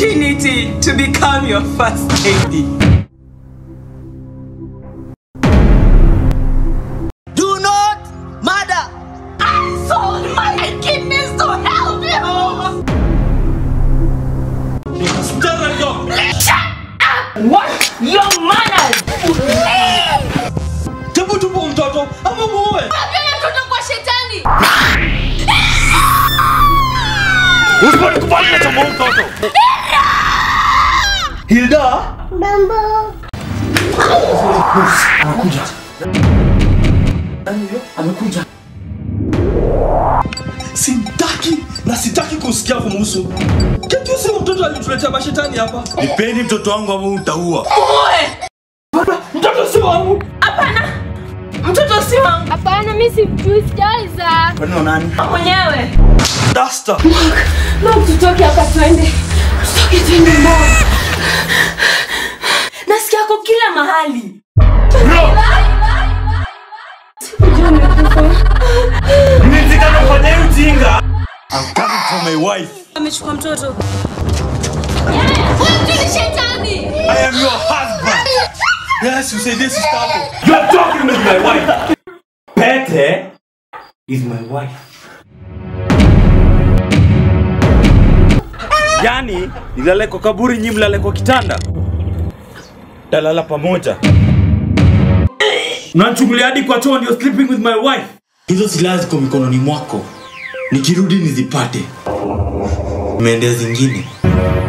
opportunity to become your first lady. Do not murder. I sold my kidneys to help you. Msichana ndio. What? Your manners. Hebu tupo mtoto ama muue. Apenda mtoto kwa shetani. Usiponikubali na chama mtoto. Hilda. Anakuja. Nani huyo? Amekuja. Sitaki na sitaki kusikia kumhusu. Kitu sio mtoto alituletea mashetani hapa. Nipeni mtoto wangu ama utaua. Mtoto si wangu. Mtoto si wangu Hapana, mimi sijui, sijaweza. Kwani wa nani? mwenyewe. Duster. Mark, tutoke hapa twende. Tutoke twende mbona? Nasikia yako kila mahali. Mnitikana kufanya hii ujinga. I'm coming for my wife. Amechukua mtoto. Wewe ni shetani. I am your husband. Yes, usaidie sister yako. You are talking with my wife. Pete is my wife. Yaani, nilale kwa kaburi nyi mlale kwa kitanda. Talala pamoja. Unanichukulia hadi kwa choo ndio sleeping with my wife. Hizo silaha ziko mikononi mwako. Nikirudi nizipate. Umeendea zingine.